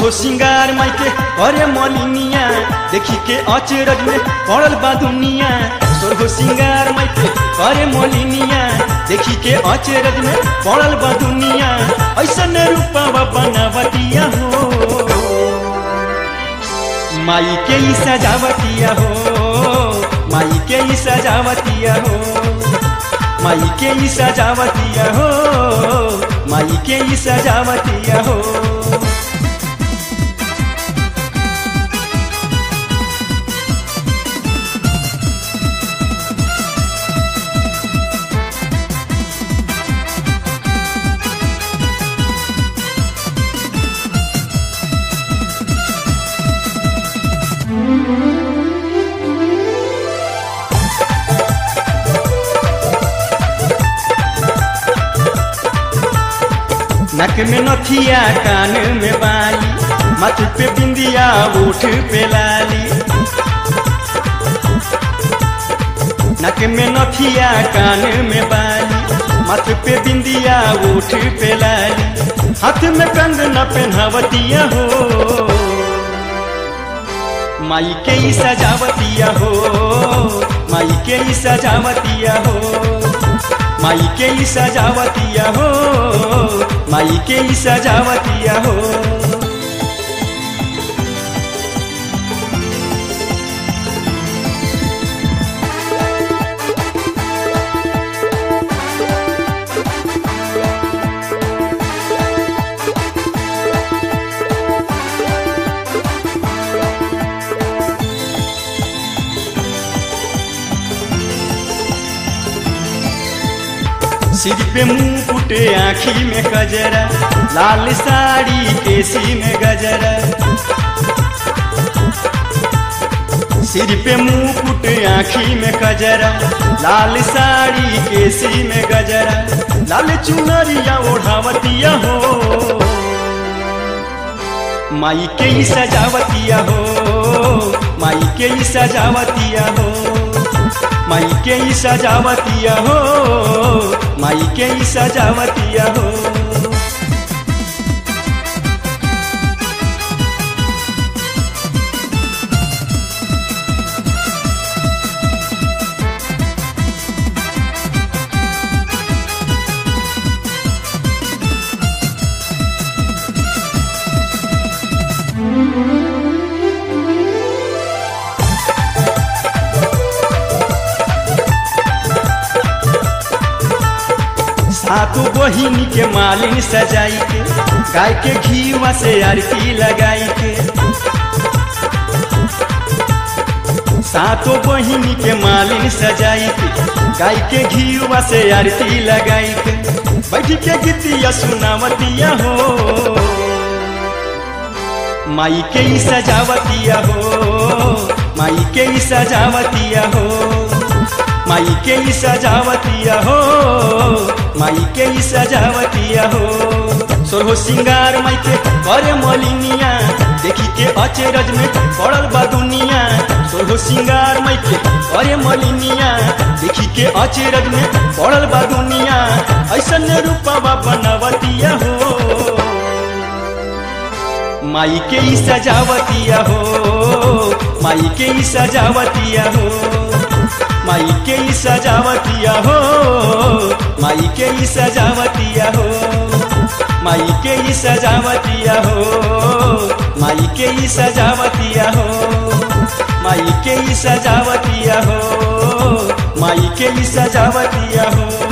सोरहो सिंगार माइके अरे मलिनिया देखी के अचरज में पड़ल बा दुनिया सोरहो सिंगार माइके अरे मलिनिया देखी के अचरज में पड़ल बा दुनिया ऐसन रूपा बनावतिया हो माई के ही सजावतिया हो माई के ही सजावतिया हो माई के ही सजावतिया हो माई के ही सजावतिया हो नक में नथिया कान में बाली माथे पे बिंदिया ओठ पे लाली नक में नथिया कान में बाली माथे पे बिंदिया ओठ पे लाली हाथ में कंगना पहनावतिया हो माई के ही सजावतिया हो माई के ही सजावतिया हो माई के ही सजावतिया हो माई के ही सजावतिया हो सिर पे मुकुट आँखी में गजरा लाल साड़ी केसी में गजरा सिर पे मुकुट आँखी में गजरा लाल साड़ी केसी में गजरा लाल चुनरिया ओढ़ावतिया हो माई के ही सजावतिया हो माई के ही सजावतिया हो माई के ही सजावतिया हो माई के ही सजावतिया हो सातों बहिनी के मालिन सजाई के गाय के घीवा से आरती लगाई के सातों बहिनी के मालिन सजाई के गाय के घीवा से आरती लगाई के बैठ के गीतिया सुनावतिया हो माई के ही सजावतिया हो माई के ही सजावतिया हो माई के ही सजावतिया हो माई के ही सजावतिया हो सोरहो सिंगार माई के करे मलिनिया देखी के अचरज में पड़ल बा दुनिया सोरहो सिंगार माई के करे मलिनिया देखी के अचरज में पड़ल बा दुनिया ऐसन रूपा बनवतिया हो माई के ही सजावतिया हो माई के ही सजावतिया हो माई के ही सजावतिया हो माई के ही सजावतिया हो माई के ही सजावतिया हो माई के ही सजावतिया हो माई के ही सजावतिया हो माई के ही सजावतिया हो